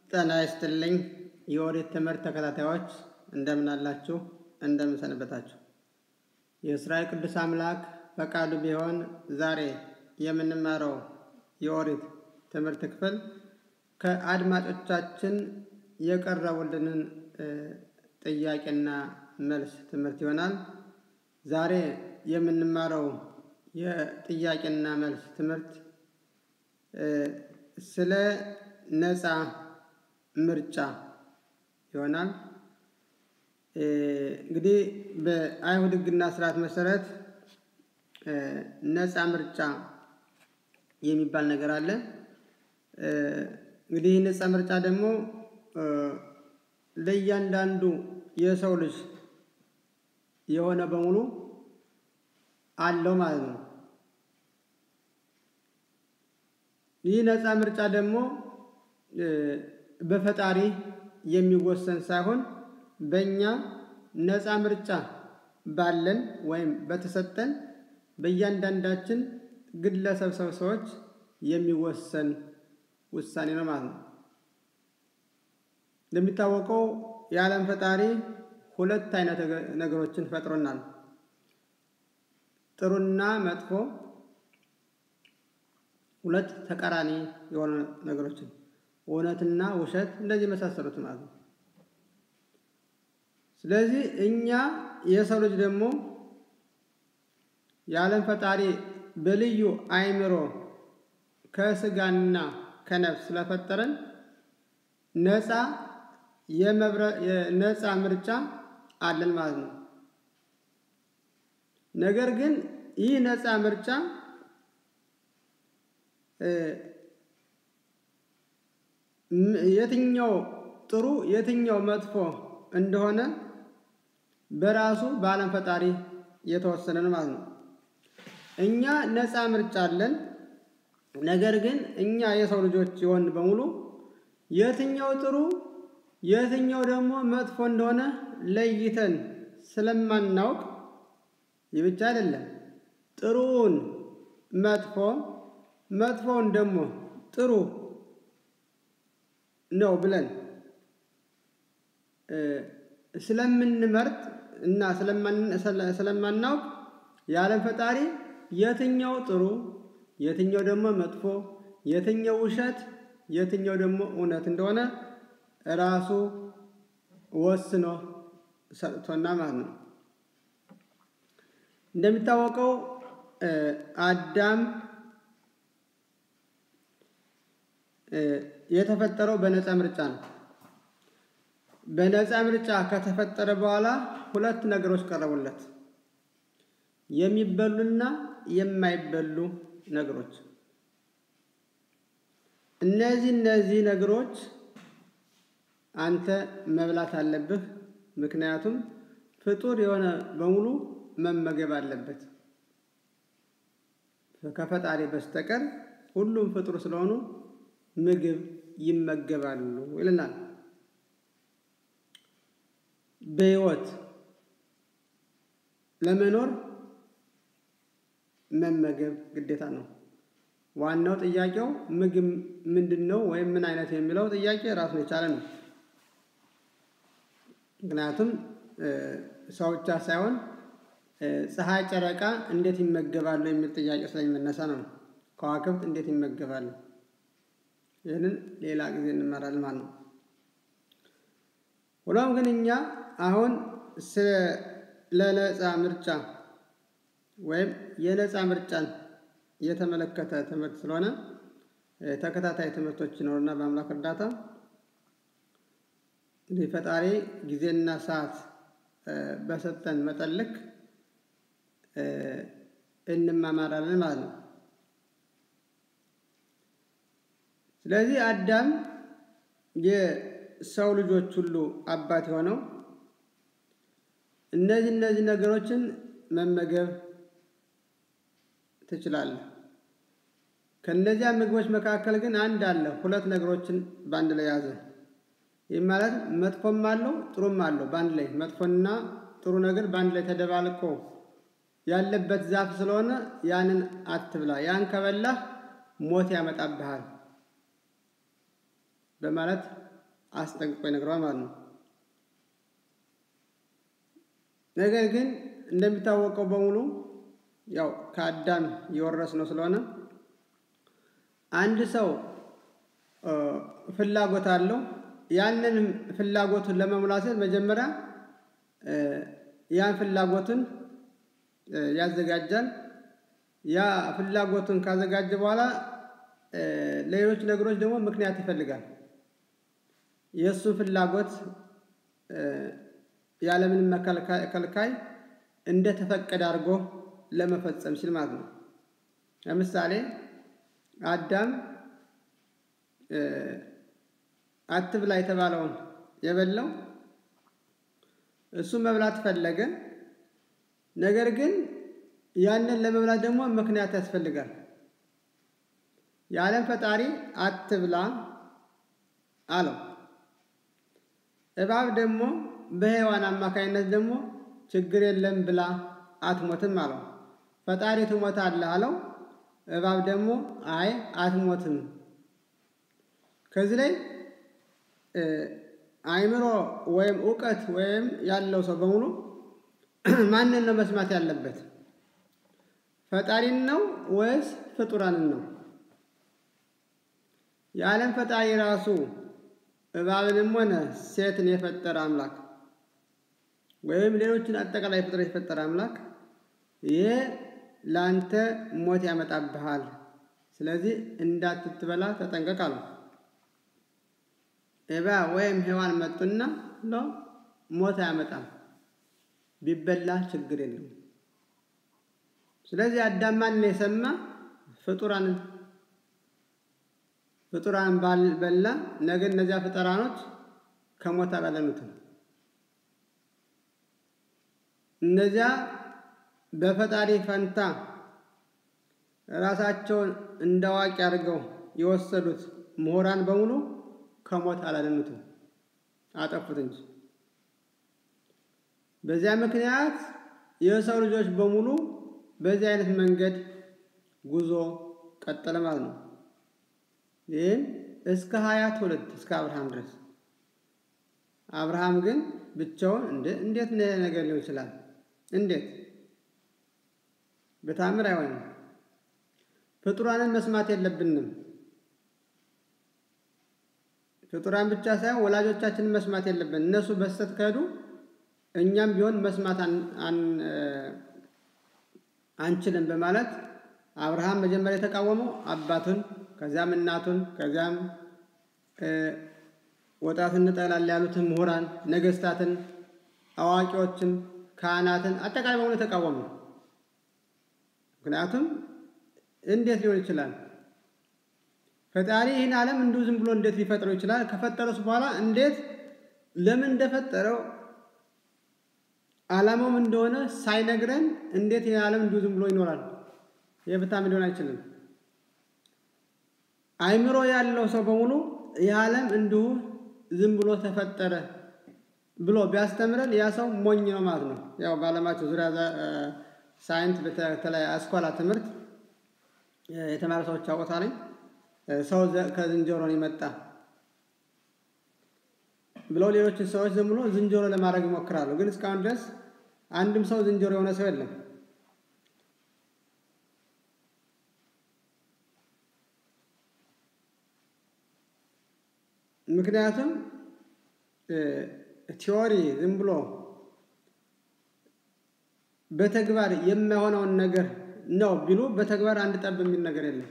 ጤና ይስጥልኝ የኦሪት ትምህርት ተከታታዮች እንደምን አላችሁ? እንደምን ሰነበታችሁ? የእስራኤል ቅዱስ አምላክ ፈቃዱ ቢሆን ዛሬ የምንማረው የኦሪት ትምህርት ክፍል ከአድማጮቻችን የቀረቡልንን ጥያቄና መልስ ትምህርት ይሆናል። ዛሬ የምንማረው የጥያቄና መልስ ትምህርት ስለ ነፃ ምርጫ ይሆናል። እንግዲህ በአይሁድ ሕግና ስርዓት መሰረት ነፃ ምርጫ የሚባል ነገር አለ። እንግዲህ ይህ ነፃ ምርጫ ደግሞ ለእያንዳንዱ የሰው ልጅ የሆነ በሙሉ አለው ማለት ነው። ይህ ነፃ ምርጫ ደግሞ በፈጣሪ የሚወሰን ሳይሆን በእኛ ነፃ ምርጫ ባለን ወይም በተሰጠን በእያንዳንዳችን ግለሰብ ሰዎች የሚወሰን ውሳኔ ነው ማለት ነው። እንደሚታወቀው የዓለም ፈጣሪ ሁለት አይነት ነገሮችን ፈጥሮናል። ጥሩና መጥፎ ሁለት ተቃራኒ የሆኑ ነገሮችን እውነትና ውሸት እንደዚህ የመሳሰሉት ማለት ነው። ስለዚህ እኛ የሰው ልጅ ደግሞ የዓለም ፈጣሪ በልዩ አእምሮ ከስጋና ከነፍስ ስለፈጠረን ነፃ የነፃ ምርጫ አለን ማለት ነው። ነገር ግን ይህ ነፃ ምርጫ የትኛው ጥሩ የትኛው መጥፎ እንደሆነ በራሱ በዓለም ፈጣሪ የተወሰነ ነው ማለት ነው። እኛ ነፃ ምርጫ አለን። ነገር ግን እኛ የሰው ልጆች የሆን በሙሉ የትኛው ጥሩ የትኛው ደግሞ መጥፎ እንደሆነ ለይተን ስለማናውቅ ይህ ብቻ አይደለም፣ ጥሩውን መጥፎ መጥፎውን ደግሞ ጥሩ ነው ብለን ስለምንመርጥ እና ስለማናውቅ የዓለም ፈጣሪ የትኛው ጥሩ የትኛው ደግሞ መጥፎ የትኛው ውሸት የትኛው ደግሞ እውነት እንደሆነ ራሱ ወስኖ ሰጥቶና ማለት ነው። እንደሚታወቀው አዳም የተፈጠረው በነፃ ምርጫ ነው። በነፃ ምርጫ ከተፈጠረ በኋላ ሁለት ነገሮች ቀረቡለት፣ የሚበሉና የማይበሉ ነገሮች። እነዚህ እነዚህ ነገሮች አንተ መብላት አለብህ፣ ምክንያቱም ፍጡር የሆነ በሙሉ መመገብ አለበት ከፈጣሪ በስተቀር ሁሉም ፍጡር ስለሆኑ ምግብ ይመገባሉ ይለናል። በሕይወት ለመኖር መመገብ ግዴታ ነው። ዋናው ጥያቄው ምግብ ምንድን ነው ወይም ምን አይነት የሚለው ጥያቄ ራሱን የቻለ ነው። ምክንያቱም ሰው ብቻ ሳይሆን ፀሐይ፣ ጨረቃ እንዴት ይመገባሉ የሚል ጥያቄ ስለሚነሳ ነው። ከዋክብት እንዴት ይመገባሉ? ይህንን ሌላ ጊዜ እንመራለን ማለት ነው። ሆኖም ግን እኛ አሁን ስለ ነፃ ምርጫ ወይም የነፃ ምርጫን የተመለከተ ትምህርት ስለሆነ ተከታታይ ትምህርቶች ይኖሩና በአምላክ እርዳታ እንግዲህ ፈጣሪ ጊዜና ሰዓት በሰጠን መጠን ልክ እንማማራለን ማለት ነው። ስለዚህ አዳም የሰው ልጆች ሁሉ አባት የሆነው እነዚህ እነዚህ ነገሮችን መመገብ ትችላለህ። ከእነዚያ ምግቦች መካከል ግን አንድ አለ፣ ሁለት ነገሮችን በአንድ ላይ ያዘ። ይህ ማለት መጥፎም አለው ጥሩም አለው በአንድ ላይ መጥፎና ጥሩ ነገር በአንድ ላይ ተደባልቆ ያለበት ዛፍ ስለሆነ ያንን አትብላ፣ ያን ከበላህ ሞት ያመጣብሃል በማለት አስጠንቅቆ ይነግረዋል ማለት ነው። ነገር ግን እንደሚታወቀው በሙሉ ያው ከአዳም የወረስነው ስለሆነ አንድ ሰው ፍላጎት አለው። ያንን ፍላጎቱን ለመሙላት መጀመሪያ ያን ፍላጎቱን ያዘጋጃል። ያ ፍላጎቱን ካዘጋጀ በኋላ ሌሎች ነገሮች ደግሞ ምክንያት ይፈልጋል። የእሱን ፍላጎት ያለምንም ከልካይ እንደተፈቀደ አድርጎ ለመፈጸም ሲል ማለት ነው። ለምሳሌ አዳም አትብላ የተባለውን የበላው እሱ መብላት ፈለገ። ነገር ግን ያንን ለመብላት ደግሞ ምክንያት ያስፈልጋል። የዓለም ፈጣሪ አትብላ አለው። እባብ ደግሞ በሔዋን አማካኝነት ደግሞ ችግር የለም ብላ አትሞትም አለው። ፈጣሪ ትሞታለህ አለው። እባብ ደግሞ አይ አትሞትም። ከዚህ ላይ አእምሮ ወይም እውቀት ወይም ያለው ሰው በሙሉ ማንን ነው መስማት ያለበት? ፈጣሪን ነው ወይስ ፍጡራንን ነው? የዓለም ፈጣሪ ራሱ እባብንም ሆነ ሴትን የፈጠረ አምላክ ወይም ሌሎችን አጠቃላይ ፍጥረት የፈጠረ አምላክ ይሄ ለአንተ ሞት ያመጣብሃል፣ ስለዚህ እንዳትትበላ ተጠንቀቅ አለው። እባብ ወይም ሔዋን መጡና ሎ ሞት አያመጣም፣ ቢበላ ችግር የለውም። ስለዚህ አዳም ማንን የሰማ ፍጡራንን ፍጡራን ባልበላ ነገ እነዚያ ፍጡራኖች ከሞት አላዳኑትም። እነዚያ በፈጣሪ ፈንታ ራሳቸውን እንደ አዋቂ አድርገው የወሰዱት ምሁራን በሙሉ ከሞት አላዳኑትም፣ አጠፉት እንጂ። በዚያ ምክንያት የሰው ልጆች በሙሉ በዚህ አይነት መንገድ ጉዞ ቀጠለ ማለት ነው። ይህም እስከ ሀያ ትውልድ እስከ አብርሃም ድረስ። አብርሃም ግን ብቻውን እንዴት ነገር ሊሆን ይችላል? እንዴት በታምር አይሆንም። ፍጡራንን መስማት የለብንም። ፍጡራን ብቻ ሳይሆን ወላጆቻችንን መስማት የለብን። እነሱ በስተት ከሄዱ እኛም ቢሆን መስማት አንችልም በማለት አብርሃም መጀመሪያ የተቃወመው አባቱን ከዚያም እናቱን ከዚያም ወጣትን እንጠላለን ያሉትን ምሁራን፣ ነገስታትን፣ አዋቂዎችን፣ ካህናትን አጠቃላይ በሙሉ የተቃወሙ። ምክንያቱም እንዴት ሊሆን ይችላል? ፈጣሪ ይህን ዓለም እንዲሁ ዝም ብሎ እንዴት ሊፈጥረው ይችላል? ከፈጠረስ በኋላ እንዴት ለምን እንደፈጠረው ዓላማውም እንደሆነ ሳይነግረን እንዴት ይህን ዓለም እንዲሁ ዝም ብሎ ይኖራል? የፍታም ሊሆን አይችልም። አእምሮ ያለው ሰው በሙሉ ይህ ዓለም እንዲሁ ዝም ብሎ ተፈጠረ ብሎ ቢያስተምረን ያ ሰው ሞኝ ነው ማለት ነው። ያው በዓለማቸው ዙሪያ ሳይንስ በተለይ አስኳላ ትምህርት የተማረ ሰዎች ያውቁታል። ሰው ከዝንጀሮ ነው የመጣ ብለው ሌሎችን ሰዎች ዝም ብሎ ዝንጀሮ ለማድረግ ይሞክራሉ። ግን እስካሁን ድረስ አንድም ሰው ዝንጀሮ የሆነ ሰው የለም። ምክንያቱም ቲዎሪ ዝም ብሎ በተግባር የማይሆነውን ነገር ነው ቢሉ በተግባር አንድ ጠብ የሚል ነገር የለም።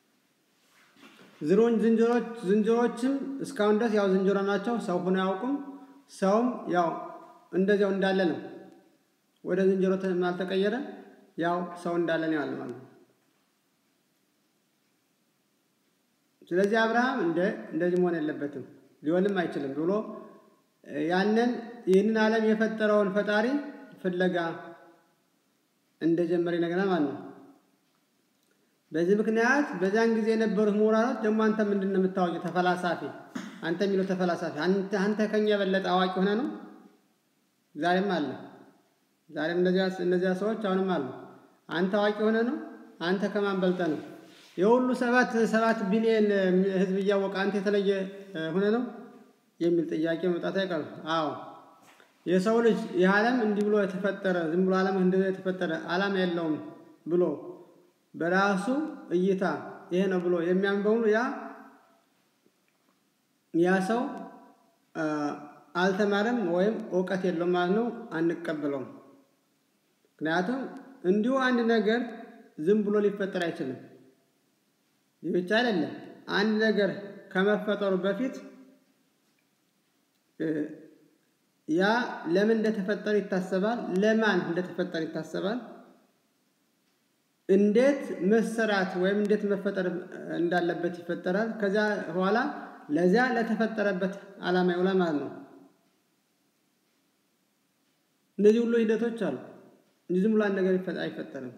ዝሮን ዝንጀሮች ዝንጀሮችም እስካሁን ድረስ ያው ዝንጀሮ ናቸው። ሰው ሆኖ አያውቁም። ሰውም ያው እንደዚያው እንዳለ ነው። ወደ ዝንጀሮ አልተቀየረ። ያው ሰው እንዳለ ነው ያለ ማለት ነው። ስለዚህ አብርሃም እንደ እንደዚህ መሆን የለበትም ሊሆንም አይችልም ብሎ ያንን ይህንን ዓለም የፈጠረውን ፈጣሪ ፍለጋ እንደጀመረ ይነግረናል ማለት ነው። በዚህ ምክንያት በዚያን ጊዜ የነበሩት ምሁራኖች ደግሞ አንተ ምንድን ነው የምታወቂው? ተፈላሳፊ አንተ የሚለው ተፈላሳፊ አንተ ከኛ የበለጠ አዋቂ ሆነ ነው። ዛሬም አለ። ዛሬም እነዚያ ሰዎች አሁንም አሉ። አንተ አዋቂ ሆነ ነው። አንተ ከማን በልጠ ነው? የሁሉ ሰባት ሰባት ቢሊየን ሕዝብ እያወቀ አንተ የተለየ ሆነ ነው። የሚል ጥያቄ መምጣት አይቀርም። አዎ የሰው ልጅ ይህ ዓለም እንዲህ ብሎ የተፈጠረ ዝም ብሎ ዓለም እንደዚህ የተፈጠረ ዓላማ የለውም ብሎ በራሱ እይታ ይሄ ነው ብሎ የሚያምን በሙሉ ያ ያ ሰው አልተማረም ወይም እውቀት የለውም ማለት ነው፣ አንቀበለውም። ምክንያቱም እንዲሁ አንድ ነገር ዝም ብሎ ሊፈጠር አይችልም። ይህ ብቻ አይደለም። አንድ ነገር ከመፈጠሩ በፊት ያ ለምን እንደተፈጠረ ይታሰባል። ለማን እንደተፈጠረ ይታሰባል። እንዴት መሰራት ወይም እንዴት መፈጠር እንዳለበት ይፈጠራል። ከዚያ በኋላ ለዚያ ለተፈጠረበት ዓላማ ይውላል ማለት ነው። እነዚህ ሁሉ ሂደቶች አሉ። እንዲህ ዝም ብሎ አንድ ነገር አይፈጠርም።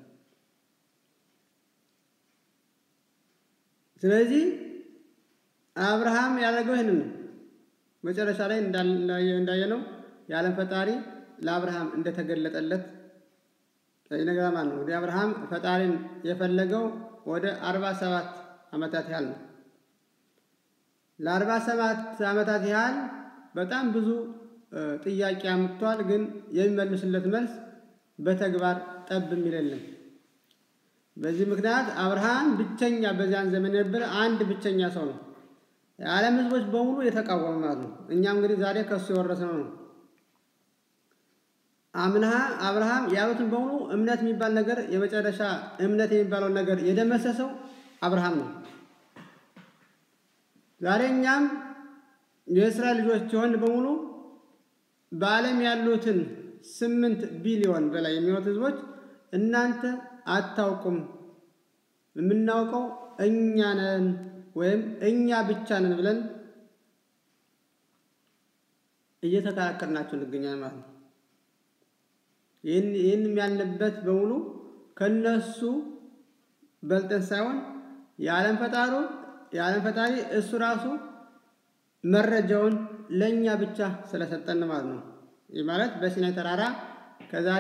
ስለዚህ አብርሃም ያደረገው ይህንን ነው። መጨረሻ ላይ እንዳየነው የዓለም ፈጣሪ ለአብርሃም እንደተገለጠለት ነገር ማለት ነው። እንግዲህ አብርሃም ፈጣሪን የፈለገው ወደ አርባ ሰባት ዓመታት ያህል ነው። ለአርባ ሰባት ዓመታት ያህል በጣም ብዙ ጥያቄ አምጥቷል። ግን የሚመልስለት መልስ በተግባር ጠብ የሚል የለም። በዚህ ምክንያት አብርሃም ብቸኛ በዚያን ዘመን የነበረ አንድ ብቸኛ ሰው ነው። የዓለም ሕዝቦች በሙሉ የተቃወሙ ማለት ነው። እኛም እንግዲህ ዛሬ ከእሱ የወረስነው ነው። አምና አብርሃም ያሉትን በሙሉ እምነት የሚባል ነገር የመጨረሻ እምነት የሚባለውን ነገር የደመሰሰው አብርሃም ነው። ዛሬ እኛም የእስራኤል ልጆች የሆን በሙሉ በዓለም ያሉትን ስምንት ቢሊዮን በላይ የሚሆኑት ህዝቦች እናንተ አታውቁም፣ የምናውቀው እኛ ነን ወይም እኛ ብቻ ነን ብለን እየተከራከርናቸው እንገኛለን ማለት ነው። ይህን ያልንበት በሙሉ ከነሱ በልጠን ሳይሆን የዓለም ፈጣሩ የዓለም ፈጣሪ እሱ ራሱ መረጃውን ለእኛ ብቻ ስለሰጠን ማለት ነው። ይህ ማለት በሲናይ ተራራ ከዛሬ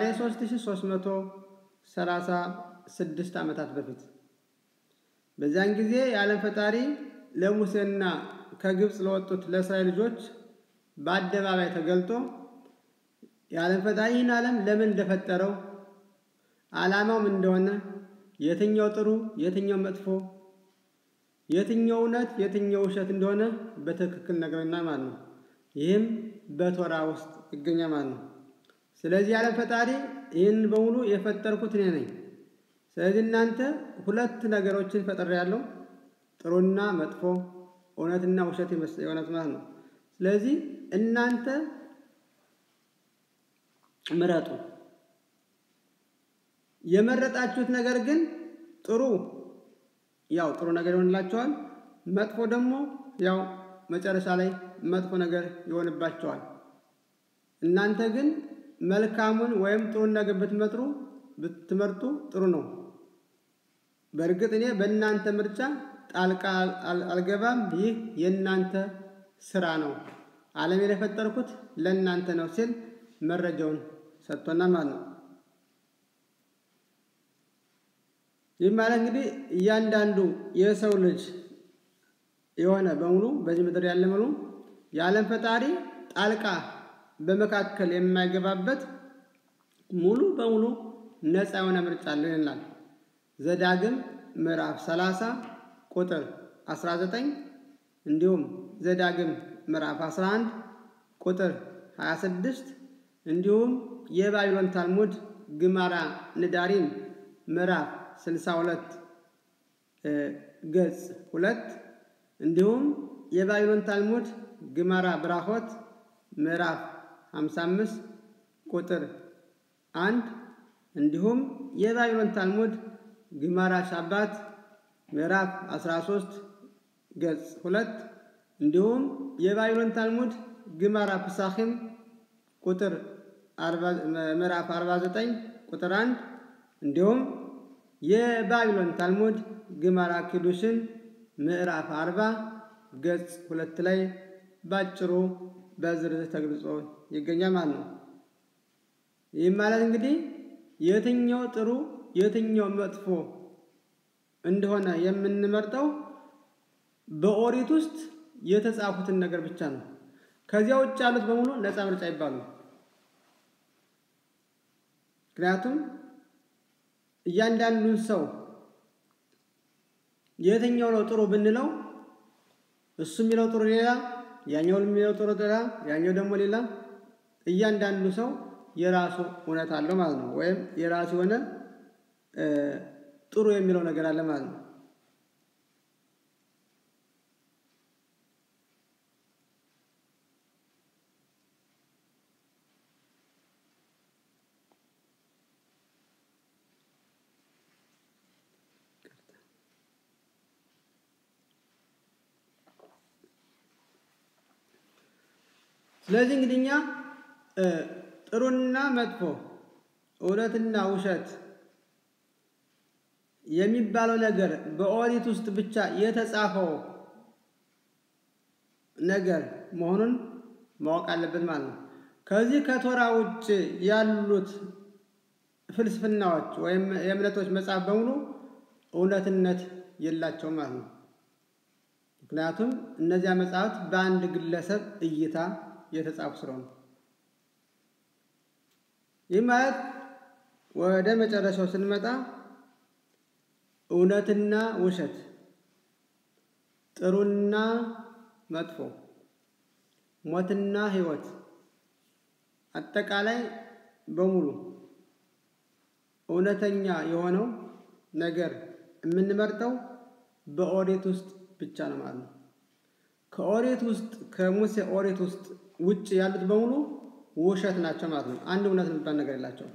3336 ዓመታት በፊት በዚያን ጊዜ የዓለም ፈጣሪ ለሙሴና ከግብፅ ለወጡት ለእስራኤል ልጆች በአደባባይ ተገልጦ የዓለም ፈጣሪ ይህን ዓለም ለምን እንደፈጠረው ዓላማው ምን እንደሆነ የትኛው ጥሩ የትኛው መጥፎ የትኛው እውነት የትኛው ውሸት እንደሆነ በትክክል ነግረናል ማለት ነው። ይህም በቶራ ውስጥ ይገኛል ማለት ነው። ስለዚህ የዓለም ፈጣሪ ይህን በሙሉ የፈጠርኩት እኔ ነኝ። ስለዚህ እናንተ ሁለት ነገሮችን ፈጥሬያለሁ፣ ጥሩና መጥፎ፣ እውነትና ውሸት የእውነት ማለት ነው። ስለዚህ እናንተ ምረጡ። የመረጣችሁት ነገር ግን ጥሩ ያው ጥሩ ነገር ይሆንላቸዋል፣ መጥፎ ደግሞ ያው መጨረሻ ላይ መጥፎ ነገር ይሆንባቸዋል። እናንተ ግን መልካሙን ወይም ጥሩን ነገር ብትመጥሩ ብትመርጡ ጥሩ ነው። በእርግጥ እኔ በእናንተ ምርጫ ጣልቃ አልገባም። ይህ የእናንተ ስራ ነው። ዓለምን የፈጠርኩት ለእናንተ ነው ሲል መረጃውን ሰጥቶናል ማለት ነው። ይህ ማለት እንግዲህ እያንዳንዱ የሰው ልጅ የሆነ በሙሉ በዚህ ምድር ያለ ሙሉ የዓለም ፈጣሪ ጣልቃ በመካከል የማይገባበት ሙሉ በሙሉ ነፃ የሆነ ምርጫ አለው ይላል። ዘዳግም ምዕራፍ 30 ቁጥር 19 እንዲሁም ዘዳግም ምዕራፍ 11 ቁጥር 26 እንዲሁም የባቢሎን ታልሙድ ግማራ ንዳሪም ምዕራፍ 62 ገጽ 2 እንዲሁም የባቢሎን ታልሙድ ግማራ ብራሆት ምዕራፍ 55 ቁጥር 1 እንዲሁም የባቢሎን ታልሙድ ግማራ ሻባት ምዕራፍ 13 ገጽ 2 እንዲሁም የባቢሎን ታልሙድ ግማራ ፕሳኺም ቁጥር ምዕራፍ 49 ቁጥር 1 እንዲሁም የባቢሎን ታልሙድ ግማራ ኪዱሽን ምዕራፍ 40 ገጽ ሁለት ላይ ባጭሩ በዝርዝር ተገልጾ ይገኛል ማለት ነው። ይህም ማለት እንግዲህ የትኛው ጥሩ የትኛው መጥፎ እንደሆነ የምንመርጠው በኦሪት ውስጥ የተጻፉትን ነገር ብቻ ነው። ከዚያ ውጭ ያሉት በሙሉ ነፃ ምርጫ ይባሉ። ምክንያቱም እያንዳንዱን ሰው የትኛው ነው ጥሩ ብንለው እሱ የሚለው ጥሩ ሌላ፣ ያኛው የሚለው ጥሩ ሌላ፣ ያኛው ደግሞ ሌላ። እያንዳንዱ ሰው የራሱ እውነት አለው ማለት ነው። ወይም የራሱ የሆነ ጥሩ የሚለው ነገር አለ ማለት ነው። ስለዚህ እንግዲህ እኛ ጥሩና መጥፎ እውነትና ውሸት የሚባለው ነገር በኦሪት ውስጥ ብቻ የተጻፈው ነገር መሆኑን ማወቅ አለበት ማለት ነው። ከዚህ ከቶራ ውጭ ያሉት ፍልስፍናዎች ወይም የእምነቶች መጽሐፍ በሙሉ እውነትነት የላቸውም ማለት ነው። ምክንያቱም እነዚያ መጽሐፍት በአንድ ግለሰብ እይታ የተጻፉ ስለሆኑ ይህ ማለት ወደ መጨረሻው ስንመጣ እውነትና ውሸት፣ ጥሩና መጥፎ፣ ሞትና ሕይወት አጠቃላይ በሙሉ እውነተኛ የሆነው ነገር የምንመርጠው በኦሪት ውስጥ ብቻ ነው ማለት ነው። ከኦሪት ውስጥ ከሙሴ ኦሪት ውስጥ ውጭ ያሉት በሙሉ ውሸት ናቸው ማለት ነው። አንድ እውነት የሚባል ነገር የላቸውም።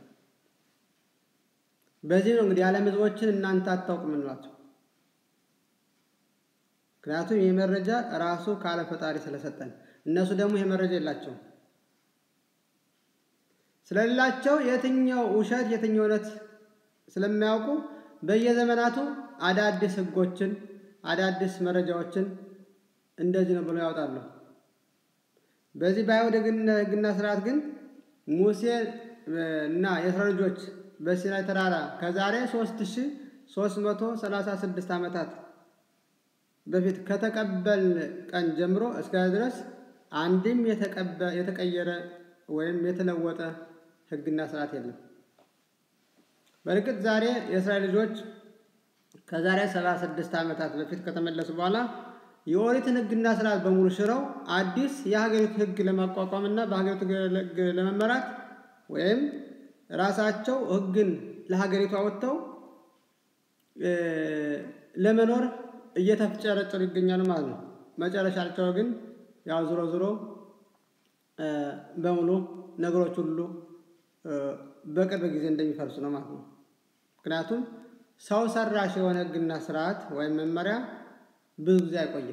በዚህ ነው እንግዲህ የዓለም ሕዝቦችን እናንተ አታውቁም እንላቸው። ምክንያቱም ይህ መረጃ ራሱ ካለ ፈጣሪ ስለሰጠን፣ እነሱ ደግሞ ይህ መረጃ የላቸውም። ስለሌላቸው የትኛው ውሸት የትኛው እውነት ስለማያውቁ በየዘመናቱ አዳዲስ ሕጎችን አዳዲስ መረጃዎችን እንደዚህ ነው ብሎ ያወጣሉ። በዚህ በአይሁድ ሕግና ስርዓት ግን ሙሴ እና የእስራኤል ልጆች በሲናይ ተራራ ከዛሬ 3336 ዓመታት በፊት ከተቀበል ቀን ጀምሮ እስከ ድረስ አንድም የተቀየረ ወይም የተለወጠ ሕግና ስርዓት የለም። በእርግጥ ዛሬ የእስራኤል ልጆች ከዛሬ 76 ዓመታት በፊት ከተመለሱ በኋላ የኦሪትን ሕግና ስርዓት በሙሉ ሽረው አዲስ የሀገሪቱ ሕግ ለማቋቋም እና በሀገሪቱ ሕግ ለመመራት ወይም ራሳቸው ሕግን ለሀገሪቱ አወጥተው ለመኖር እየተፍጨረጨሩ ይገኛሉ ማለት ነው። መጨረሻቸው ግን ያው ዞሮ ዞሮ በሙሉ ነገሮች ሁሉ በቅርብ ጊዜ እንደሚፈርሱ ነው ማለት ነው። ምክንያቱም ሰው ሰራሽ የሆነ ሕግና ስርዓት ወይም መመሪያ ብዙ ጊዜ አይቆይም።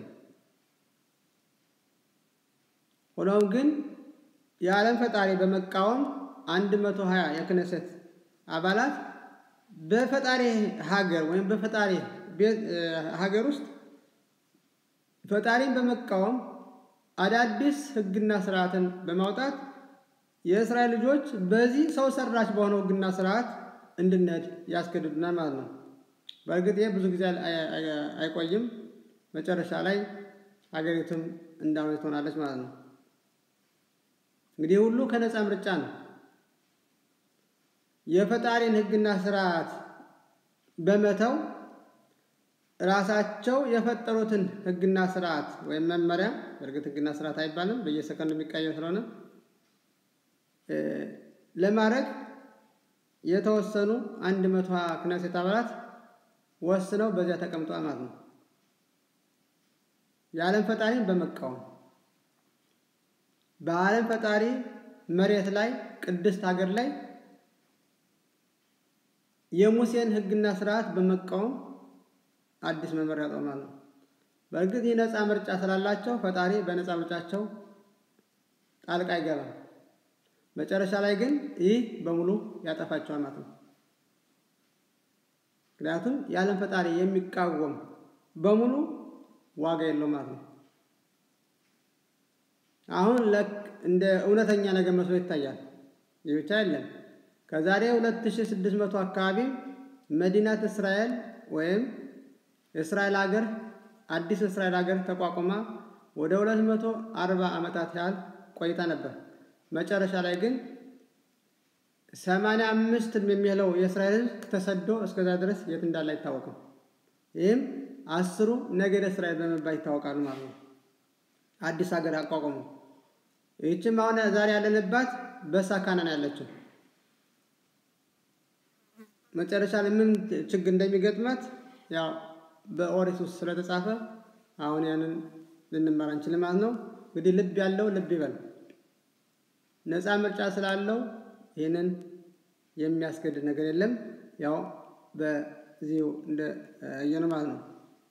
ሆኖም ግን የዓለም ፈጣሪ በመቃወም አንድ መቶ ሀያ የክነሰት አባላት በፈጣሪ ሀገር ወይም በፈጣሪ ሀገር ውስጥ ፈጣሪን በመቃወም አዳዲስ ሕግና ስርዓትን በማውጣት የእስራኤል ልጆች በዚህ ሰው ሰራሽ በሆነው ሕግና ስርዓት እንድንሄድ ያስገድዱናል ማለት ነው። በእርግጥ ይህ ብዙ ጊዜ አይቆይም። መጨረሻ ላይ ሀገሪቱም እንዳሁን ትሆናለች ማለት ነው። እንግዲህ ሁሉ ከነፃ ምርጫ ነው። የፈጣሪን ሕግና ስርዓት በመተው ራሳቸው የፈጠሩትን ሕግና ስርዓት ወይም መመሪያ በእርግጥ ሕግና ስርዓት አይባልም፣ በየሰከንዱ የሚቀየር ስለሆነ ለማድረግ የተወሰኑ አንድ መቶ ክነሴት አባላት ወስነው በዚያ ተቀምጧል ማለት ነው። የዓለም ፈጣሪን በመቃወም በዓለም ፈጣሪ መሬት ላይ ቅድስት ሀገር ላይ የሙሴን ሕግና ስርዓት በመቃወም አዲስ መመሪያ ያጠናሉ። በእርግጥ ይህ ነፃ ምርጫ ስላላቸው ፈጣሪ በነፃ ምርጫቸው ጣልቃ አይገባም። መጨረሻ ላይ ግን ይህ በሙሉ ያጠፋቸዋል ማለት ነው። ምክንያቱም የዓለም ፈጣሪ የሚቃወም በሙሉ ዋጋ የለውም ማለት ነው። አሁን ለክ እንደ እውነተኛ ነገር መስሎ ይታያል። ይህ ብቻ አይደለም። ከዛሬ 2600 አካባቢ መዲናት እስራኤል ወይም የእስራኤል ሀገር አዲስ እስራኤል ሀገር ተቋቁማ ወደ ሁለት መቶ አርባ ዓመታት ያህል ቆይታ ነበር። መጨረሻ ላይ ግን ሰማንያ አምስት የሚለው የእስራኤል ሕዝብ ተሰዶ እስከዛ ድረስ የት እንዳለ አይታወቅም። ይህም አስሩ ነገደ እስራኤል በመባል ይታወቃሉ ማለት ነው። አዲስ ሀገር አቋቋሙ። ይህችም አሁን ዛሬ ያለንባት በሳካና ነው ያለችው። መጨረሻ ላይ ምን ችግር እንደሚገጥማት ያው በኦሪት ውስጥ ስለተጻፈ አሁን ያንን ልንማር አንችልም ማለት ነው። እንግዲህ ልብ ያለው ልብ ይበል። ነፃ ምርጫ ስላለው ይህንን የሚያስገድድ ነገር የለም። ያው በዚሁ እንደ እየነው ማለት ነው።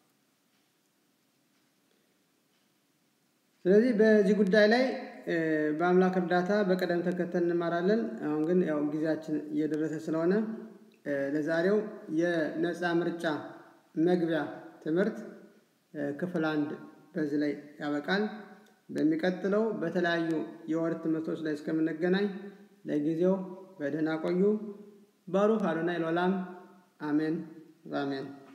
ስለዚህ በዚህ ጉዳይ ላይ በአምላክ እርዳታ በቅደም ተከተል እንማራለን። አሁን ግን ያው ጊዜያችን እየደረሰ ስለሆነ ለዛሬው የነፃ ምርጫ መግቢያ ትምህርት ክፍል አንድ በዚህ ላይ ያበቃል። በሚቀጥለው በተለያዩ የወር ትምህርቶች ላይ እስከምንገናኝ ለጊዜው በደህና ቆዩ። ባሩክ አዶናይ ለዓለም አሜን በአሜን